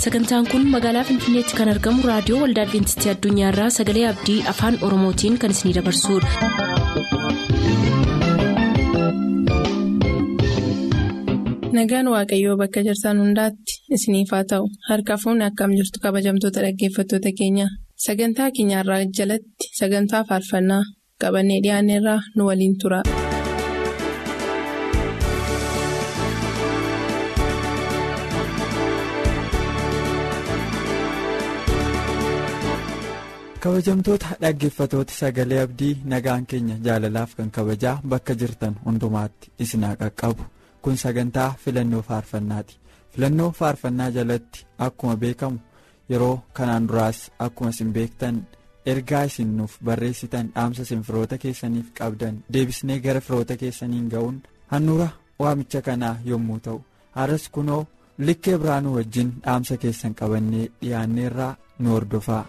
sagantaan kun magaalaa finfinneetti kan argamu raadiyoo waldaa adventistii addunyaarraa sagalee abdii afaan oromootiin kan isinidabarsudha. nagaan waaqayyoo bakka jirtan hundaatti isiniif haa ta'u harka fuunni akkam jirtu kabajamtoota dhaggeeffattoota keenya sagantaa keenyarraa jalatti sagantaa faarfannaa qabannee dhiyaanneerraa nu waliin tura. kabajamtoota dhaggeeffatoota sagalee abdii nagaan keenya jaalalaaf kan kabajaa bakka jirtan hundumaatti isin haa qaqqabu kun sagantaa filannoo faarfannaati filannoo faarfannaa jalatti akkuma beekamu yeroo kanaan duraas akkuma isin beektan ergaa isin nuuf barreessitan dhaamsa isin firoota keessaniif qabdan deebisnee gara firoota keessaniin ga'uun handhuura waamicha kanaa yommuu ta'u har'as kunoo likkee biraanuu wajjin dhaamsa keessan qabannee dhiyaanneerraa nu hordofaa.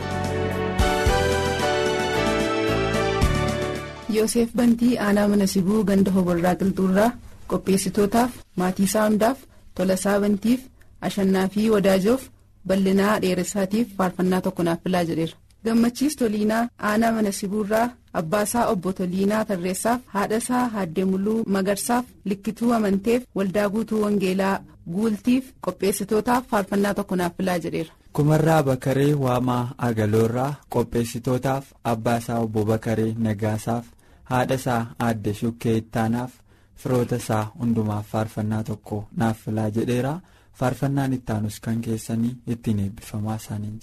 Yoosef Bantii aanaa mana sibuu ganda hoborraa qilxuurraa qopheessitootaaf maatii isaa hundaaf tolasaa bantiif ashannaa fi wadaajoof bal'inaa dheeressaatiif faarfannaa tokko naaf filaa jedheera. Gammachiis Toliinaa aanaa mana sibuurraa abbaasaa obbo Toliinaa Tarreessaaf haadhasaa Haaddee Muluu Magarsaaf likkituu amanteef waldaa guutuu Wangeelaa guultiif qopheessitootaaf faarfannaa tokko naaf filaa jedheera. kumarraa bakaree waamaa agaloorraa qopheessitootaaf abbaasaa obbo bakaree nagaasaaf haadha isaa aadde shukkee ittaanaaf firoota isaa hundumaaf faarfannaa tokko naaf filaa jedheera faarfannaan ittaanus kan keessanii ittiin eebbifamaa isaaniin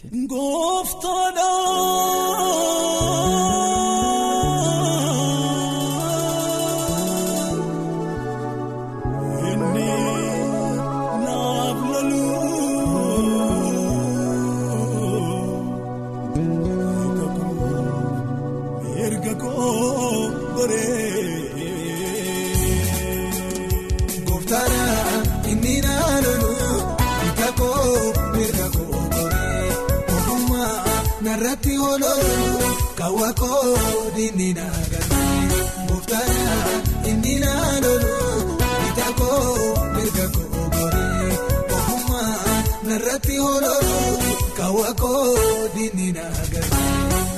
Narratti ooluu kaawwakoo dinni naagarree Muftaara inni naanoluu bitakoo mirga koo goree Ogummaa narratti ooluu kaawwakoo dinni naagarree.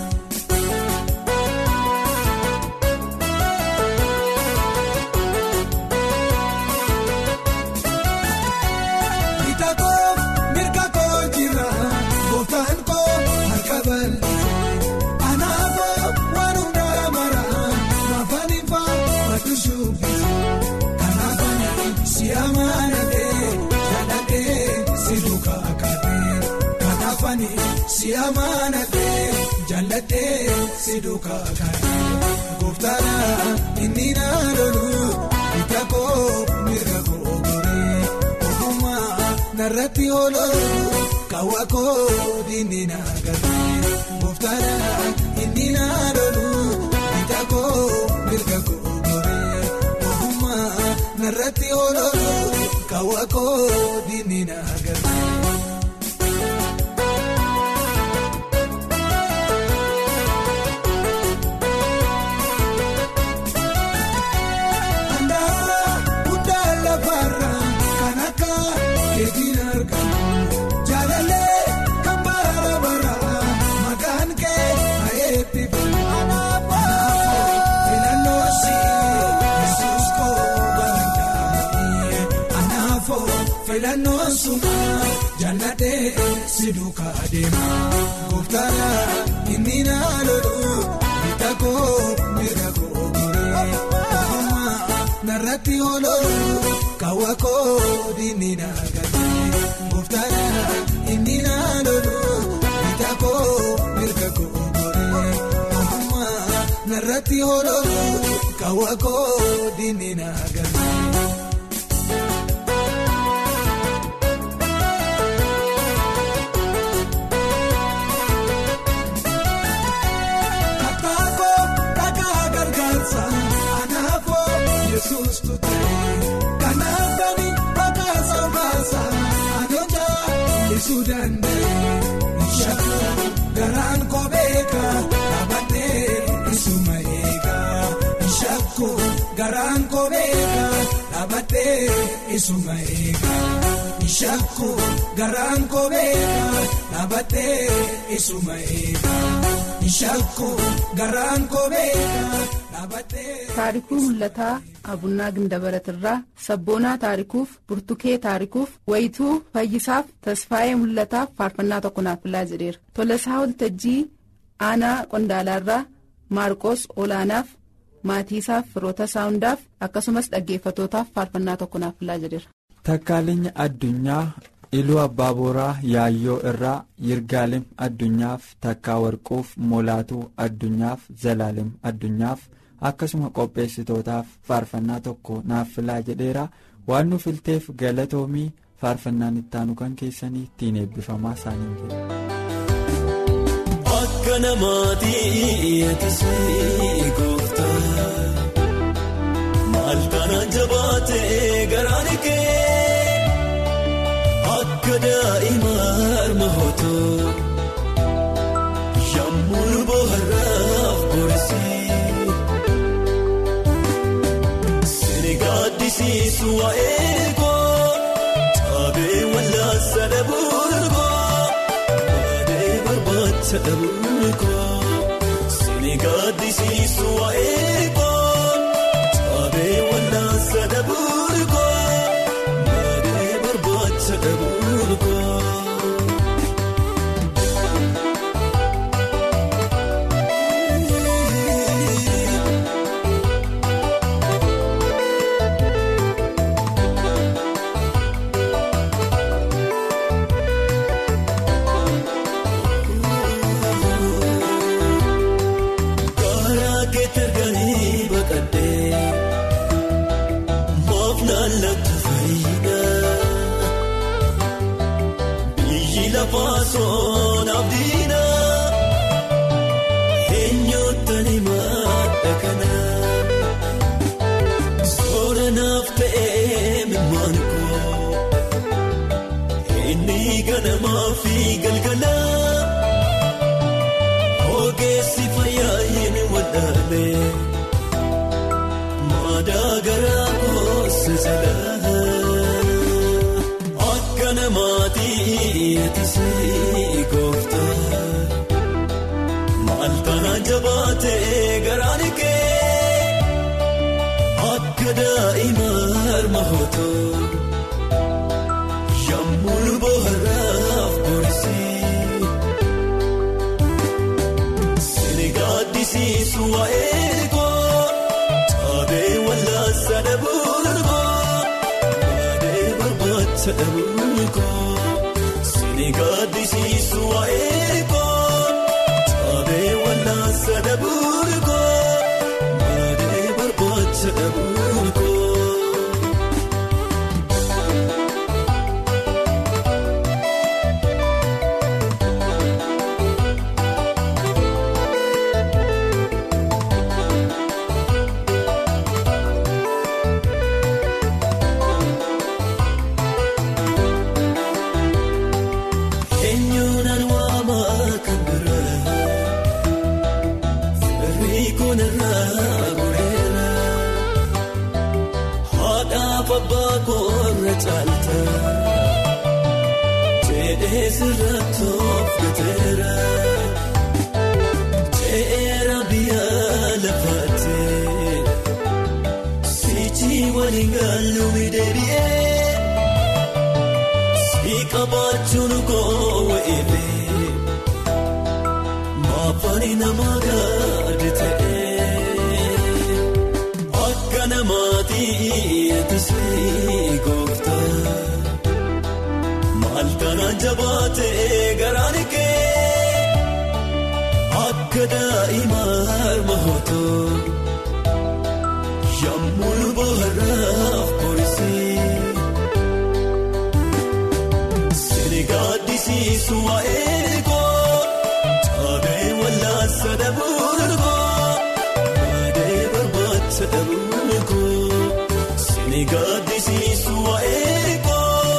Siyaamaanatee jaallatee si duukaa kaatee gooftaadha inni naanoluu bitakoo mirga koo goree ogummaa narratti ooluu kaawwakoo dinni naagarree gooftaadha inni naanoluu bitakoo mirga koo goree ogummaa narratti ooluu kaawwakoo dinni naagarree. Filannoo sumaa jaallatee si duukaa adeemaa gooftaadha inni naanoluu bitakoo mirga koo goree ogummaa narratti ooluu kaawwakoo dinni naagarree gooftaadha inni naanoluu bitakoo mirga koo goree ogummaa narratti ooluu kaawwakoo dinni naagarree. Kanaafani bakkaasa baasa adoota ibsuu danda'e shaakuu garaan kobeeka dhaabbatee isuma eega shaakuu garaan kobeeka dhaabattee isuma eega ishakku garaan kobeeka dhaabattee isuma eega ishakku garaan kobeeka dhaabattee. taarikuu mul'ataa abunnaa gindabaratirraa sabboonaa taarikuuf burtukee taarikuuf wayituu fayyisaaf tasfaa'ee mul'ataaf faarfannaa tokko naaf filaa jedheera tolasaa waltajjii aanaa qondaalaarraa maarqos olaanaaf maatiisaaf firoota saawundaaf akkasumas dhaggeeffatootaaf faarfannaa tokko naaf filaa jedheera. Takkaalinya addunyaa iluu abbaa booraa yaayyoo irraa yirgaalem addunyaaf takkaa warquuf molaatuu addunyaaf zalaalem addunyaaf akkasuma qopheessitootaaf faarfannaa tokko naaf filaa jedheera waan nu filteef galatoomii faarfannaan ittaanu kan keessanii ittiin eebbifamaa isaanii jedhe. Akka namaatii eetisii gooftaa maal kana jabaatee garaan kee akka daa'ima harma hootoo yemmuu bohaaraaf borisii siree gaaddisiisu waa'ee koo taabee wallaansa dhabuun Sini gaaddisiisu waa'ee koo taabee wallaansa dhabuun koo baadhee barbaacha dhabuun koo. Fasoon abdiina eenyuutaan himadha kana sooranaaf ta'ee mimaan koo inni ganamaa fi galgala ogeessi fayyaa hin wadhaale maadaa garaa koose jala. Akka namaatii eetisii gooftaa maal kana jabaatee garaan kee akka daa'ima harma hootoo yemmuu bohaaraaf borisii siree gaaddisiisu waa'ee koo taabee wallaansa dhabuun koo. Sini gaaddisiisu waa'ee koo taabee wallaansa dhabuun koo baadhee barbaacha dhabuun koo. Sirraa toofgateera teera biyya lafaatee sichi waliin gaaluu deebi'ee si qabaachuun goowwa eebee maafani nama gaadi ta'ee akka namaatii eetisii gooftaa. Malkaan jabaatee garaan kee akka daa'ima harma hootoo yemmuu bohaaraaf borisii siree gaaddisiisu waa'ee koo taabee wallaansa dhabuun koo baadhee barbaacha dhabuun koo siree gaaddisiisu waa'ee koo.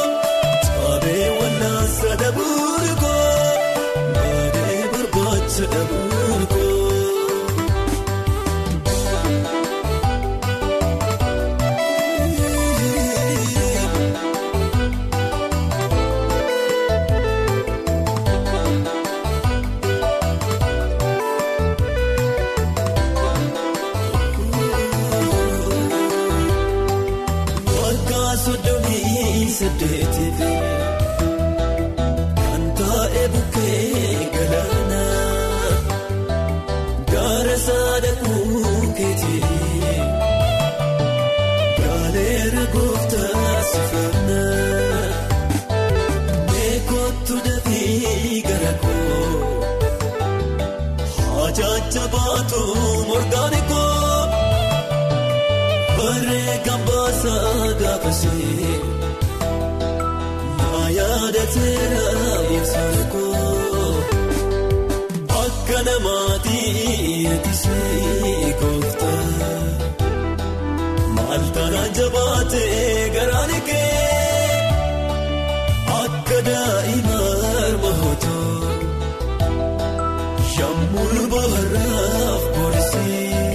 Sadabuun koo baadhee barbaacha dhabuun koo. baateera ibsaan koo akka namaatii eegisee gooftaa maal taana jabaatee garaan kee akka daa'ima harmaatoo yemmuu bohaaraaf boorisee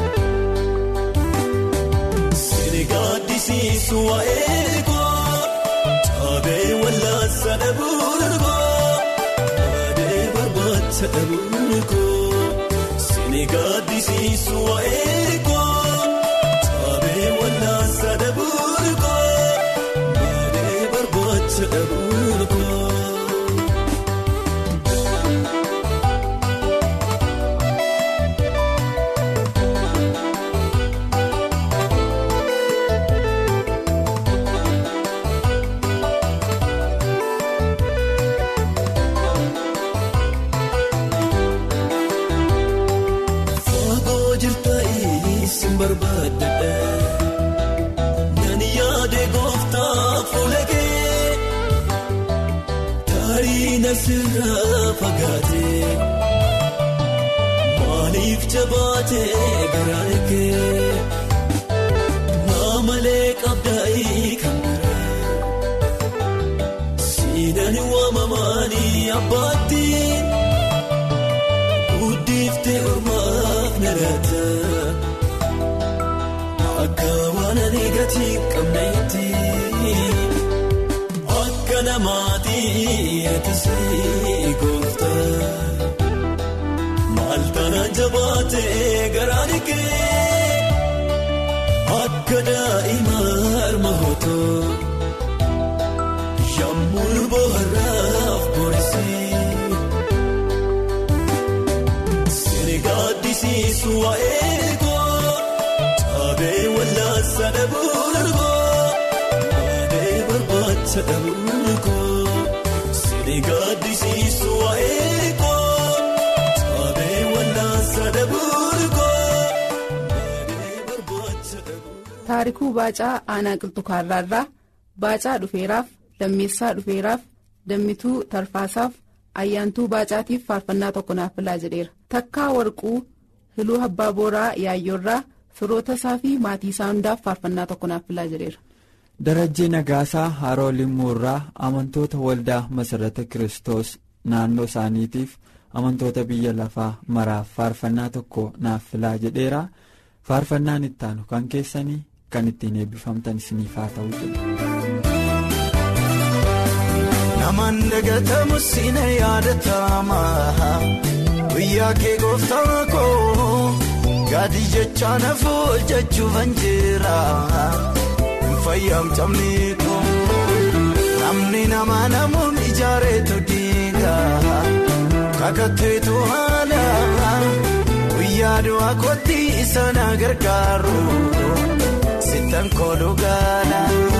sini gaaddisiisu waa'ee koo taabee wallaansa dhabuun koo baadee barbaacha dhabuun koo sini gaaddisiisu waa'ee koo taabee wallaansa dhabuun koo baadee barbaacha dhabuun koo. Fagoo jirta isin barbaadadha Nani yaade gooftaa fuula kee Tarii na sirraa fagaate Maaliif jabaatee garaan kee Naamalee qabdaa'ii kan biraa Siinaan waamamaanii abbaatti. Guddiftee ormaaf na laata akka waan ani gatii qabneetti akka namaatii eegisee gooftaa maal taana jabaatee garaan kee akka daa'ima harmaatoo yemmuu bohaaraaf boorisee. Sini gaaddisiisu waa'ee koo taabee wallaansa dhabuun koo baadee barbaacha dhabuun koo sini gaaddisiisu waa'ee koo taabee wallaansa dhabuun koo baadee barbaacha dhabuun. taarikuu baacaa aanaa qilxukaarraarraa baacaa dhufeeraaf lammeessaa dhufeeraaf dammituu tarfaasaaf ayyaantuu baacaatiif faarfannaa tokko naaf filaa jedheera takkaa warquu hiluu abbaa booraa yaayyoorraa firoota isaa fi maatii isaa hundaaf faarfannaa tokko naaf filaa jedheera. darajjii nagaasaa haroo limmuurraa amantoota waldaa masarata kiristoos naannoo isaaniitiif amantoota biyya lafaa maraaf faarfannaa tokko naaf filaa jedheera faarfannaan ittaanu kan keessanii kan ittiin eebbifamtan isiniif haa ta'u jedhu. Namaan dagatamu siina yaadatama guyyaa kee gooftaa koo gaadhi jecha nafu hojjechuufan jira hin fayyamtamne koo namni nama namuun ijaareetu diiga kakatteetu haala guyyaa du'aa kootti isa na gargaaru sittan kooluu gaala.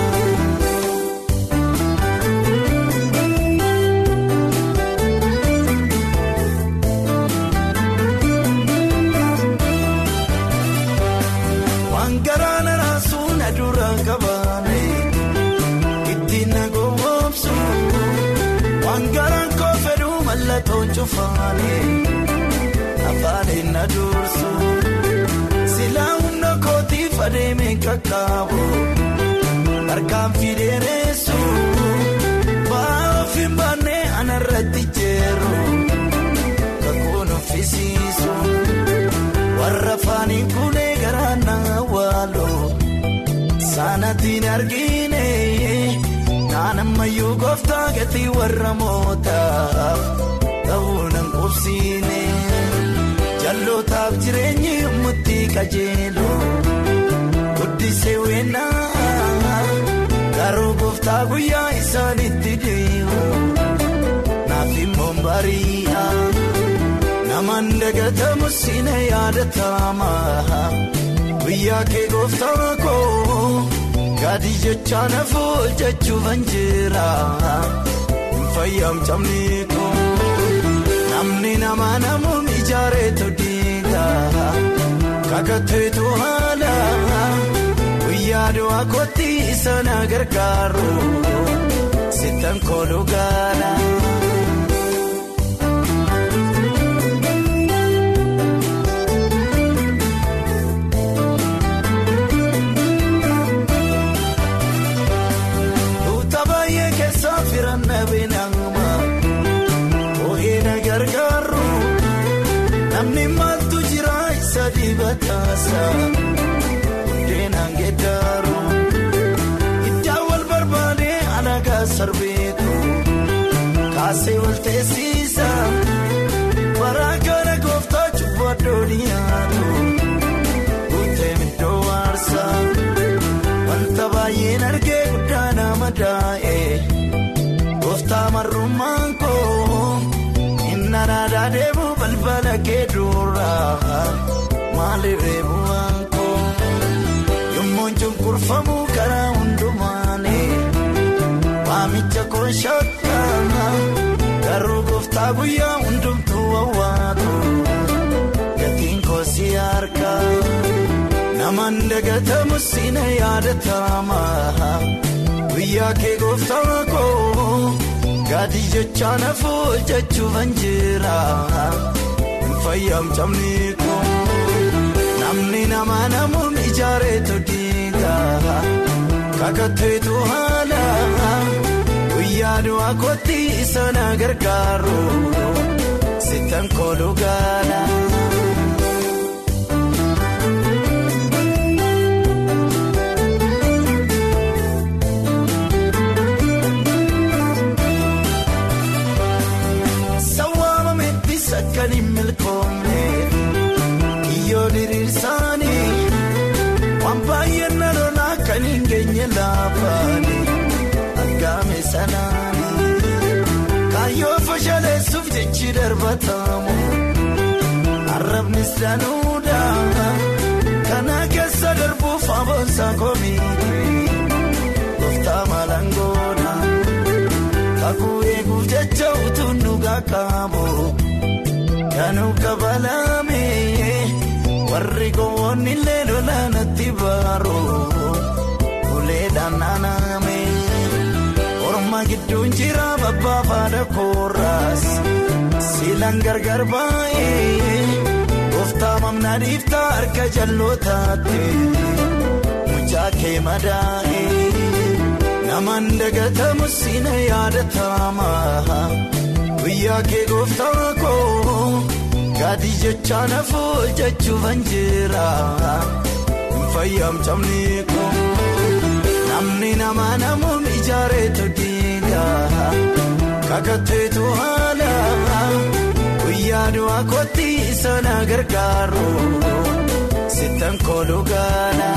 Waan garaana raasuu na dura qabaame ittiin na goomsu waan garaan koo fedhuu mallattoon cufaane afaan na dursu silaa humna kootiif adeeme qaqqabu harkaan fideeressu baaf hin baanne anarratti jeeru kakuun uffisiisu. warra faaniin kulee garaa na waaloo saanatiin argine naan ammayyuu gooftaa gatii warra mootaaf ta'uu nan qubsiine jallootaaf jireenyi murtii qajeeloo guddisee weennaa garuu gooftaa guyyaa isaanitti deemu naaf immoo bari'a. Namaan dagatamu siina yaadatama guyyaa kee gooftaa koo gaadhi jecha nafu hojjechuufan jira hin fayyamtamne koo namni nama namuun ijaareetu diiga kakatteetu haala guyyaa du'aa kootti isa na gargaaru sittan kooluu gaala. Tuuta baay'ee keessaa firannaa beenaama ooyee na gargaaru namni maaltu jira isa dibataasa deenaan geeddaru iddaa wal barbaade alagaa sarbeetu kaasee wal teessisa baraa kana gooftaa cubbaa dooniyaatu guutee middoo waarsa. Wanta baay'een argee guddaa nama daa'e gooftaa marrummaan koo inni aadaa deemu balbala kee duraa maalirree bu'aan koo yommuun cunqurfamu karaa hundumaani waamicha koo shakkaa garuu gooftaa guyyaa hundumtuu wawwaatu gatiin koo si harkaa. Namaan dagatamu siina yaadatama guyyaa kee gooftaa koo gaadhi jecha nafu jechuun jira fayyamtamni koo namni nama namuun ijaareetu diiga kakatteetu haala guyyaa du'aa kootti isa na gargaaru sittan kooluu gaala. Kan hin milkoomne iyyoo diriirsaanii waan baay'ee na lolaa kan hin geenye laafaani argame sanaani kaayyoo fashaleessuuf jechi darbatamu arrabnis danuudha kana keessa darbuuf aboonsaa komiiti gooftaa maalangoodha kakuu eeguuf jecha utuu dhugaa qaabu. Kanuu kabalame warri gowwoonni illee lolaanatti baaru uleedhaan naaname orma gidduun jira babbaafaadha koorraas siilaan gargar baay'ee gooftaa mamnaa dhiiftaa harka jallootaatti mucaa kee madaa'ee namaan dagatamu siina yaadatama. Guyyaa kee gooftaa koo gaadhi jecha nafu jechuun jira fayyamtamni koo namni nama namuun ijaareetu diiga kakatteetu haala guyyaa du'aa kootti isa na gargaaru sittan kooluu gaala.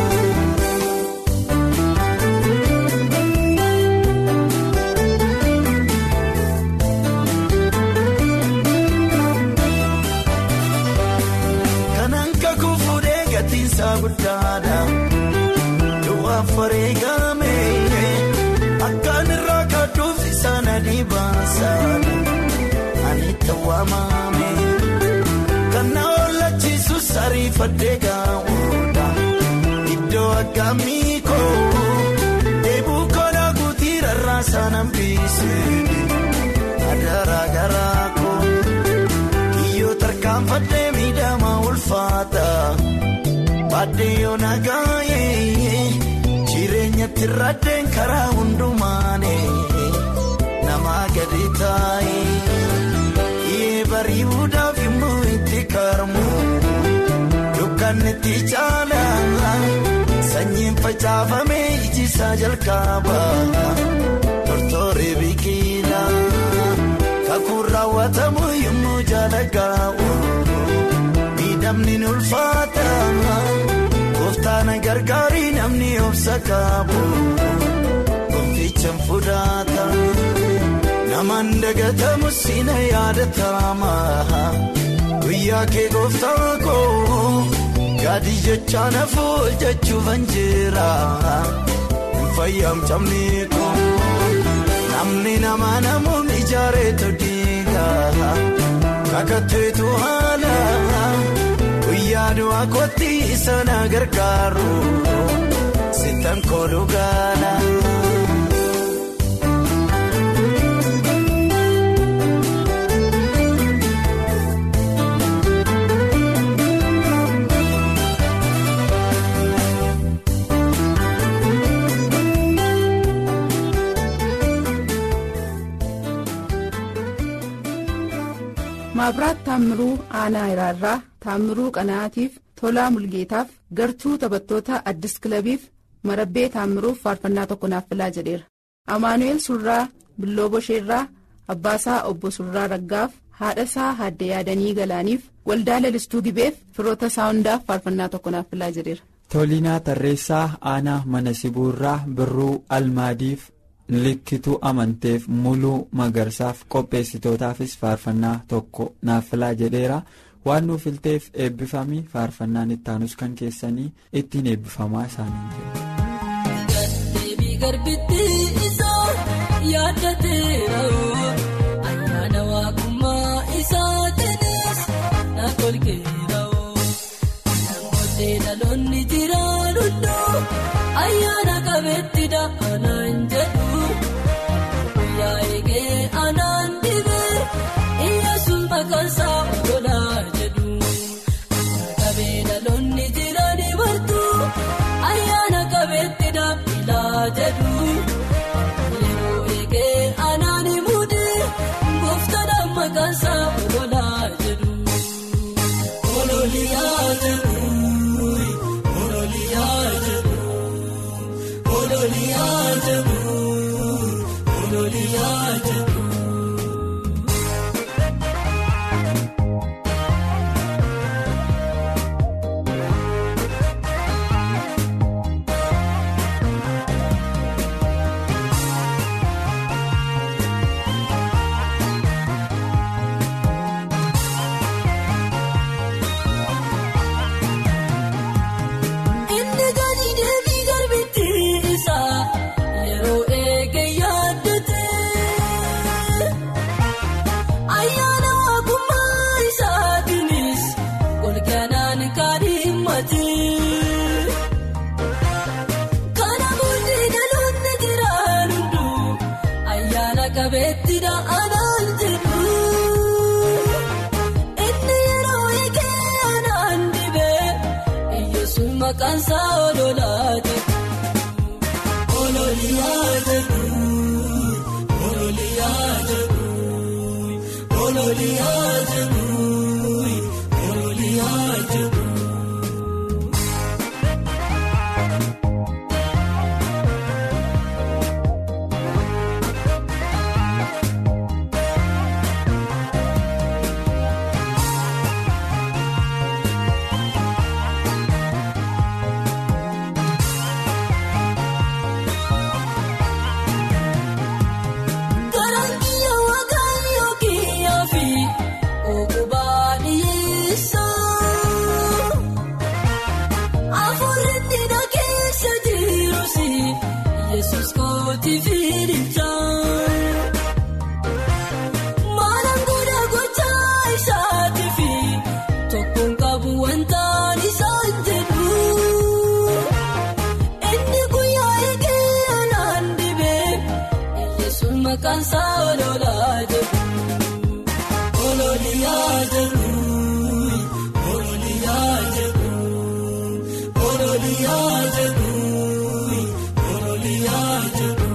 guddaadha du'aaf wareegame akkaan irraa kaadduuf isaan adii baasaadha ani tawwaamame kan na oolchiisu sariifadhee gaa'uudha iddoo akkamii koo deebuu koolaa guutii rarraasaa nambiise adaraa garaa koo kiyyoo tarkaanfadhee miidhamaa ulfaata. Baadiyyoo nagaayee jireenyatti raddeen karaa hundumaane nama gadi taa'ee yee bari'uudhaaf immoo itti karmu dukkanni itti caalaa sanyiin facaafamee ijisaa jalqaba tortoree biqilaa kakuun raawwatamu yommuu jaalagaa'u. Namni ulfaata gooftaan gargaarii namni obsa qabu gonfichaan fudhata namaan dagatamu siina yaadatama guyyaa kee gooftaa koo gaadhi jecha nafu jechuun jira fayyamtamni koo namni nama namuun ijaareetu diiga kakatteetu haala. Guyyaa du'aa kootti isa na gargaaru sittan kooluu gaala. maabiraat taammiruu aanaa iraarraa taammiruu qanaatiif tolaa mulgeetaaf gartuu taphattoota addis kilabiif marabbee taammiruuf faarfannaa tokko naaf filaa jedheera amaanu'eel surraa billoo bosheerraa abbaasaa obbo surraa raggaaf haadhasaa haadde yaadanii galaaniif waldaa lalistuu gibeef firoota isaa hundaaf faarfannaa tokko naaf filaa jedheera. Toliinaa Tarreessaa Aanaa Mana Sibuurraa Birruu Almaadiif Likkituu Amanteef Muluu Magarsaaf qopheessitootaafis faarfannaa tokko naaf filaa jedheera. Waan nuuf filteef eebbifamii faarfannaan ittaanus kan keessanii ittiin eebbifamaa isaanii Dhaloonni jiraan hunduu ayyaana qabeetti da'anaan jedhu guyyaa eegee anaan dhibee iyyaasuun maqaansaa ololaa jedhu qabee dhaloonni jiraan bartuu ayyaana qabeetti da'ilaa jedhu yeroo eegee anaan mudee gooftaadhaan maqaansaa ololaa jedhu ololiyaa jedhu. Maqaansaa ololaa jedhu ololiyaa jedhu ololiyaa jedhu ololiyaa jedhu ololiyaa jedhu. Maqaansaa ololaa jedhu ololiyaa jedhu ololiyaa jedhu ololiyaa jedhu ololiyaa jedhu.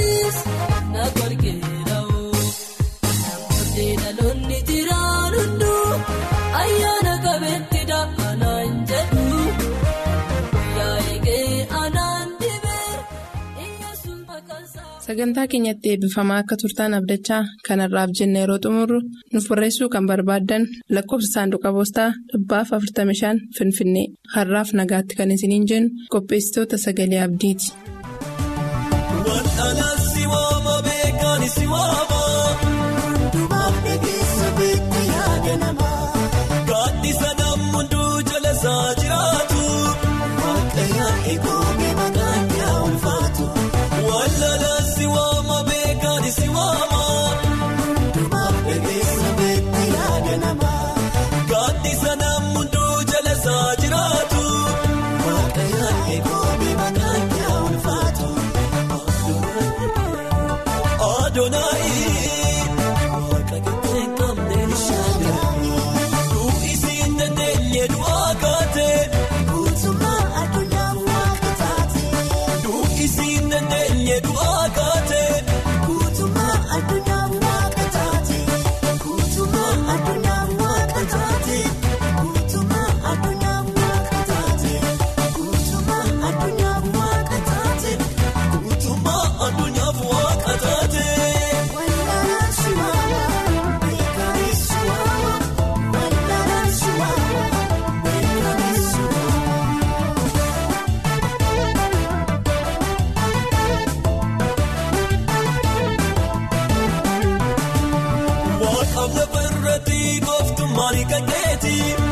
dhaloonni jiraan hunduu sagantaa keenyatti eebbifamaa akka turtaan abdachaa kanarraaf jenna yeroo xumurru nuuf barreessuu kan barbaaddan lakkoofsa saanduqa poostaa dhibbaaf 45 finfinnee har'aaf nagaatti kan isiniin jennu qopheessitoota sagalee abdiiti. Gaaddisa nammunduu jala isaa jiraatu waaqayyaa eegumee maqaan yaa ulfaatu wallaalaan si waama beekaan si waama dumaaf dhageessa beekti yaada namaa gaaddisa nammunduu jala isaa jiraatu waaqayyaa eegumee maqaan yaa ulfaatu adoonaayi waaqa keetii qabneen shaadanii. Isiin dandeenye du'aa kaatee guutummaa addunyaa waaqa taatee. Isiin dandeenye du'aa kaatee guutummaa addunyaa waaqa taatee. Guutummaa addunyaa waaqa taatee. Guutummaa addunyaa waaqa taatee. Guutummaa addunyaa waaqa taatee. Guutummaa addunyaa waaqa taatee. Wallaalaan si waama beekamee si waama. Wallaalaan si waama beekamee si waama. Waaqaan lafa irratti gooftummaan kan keeti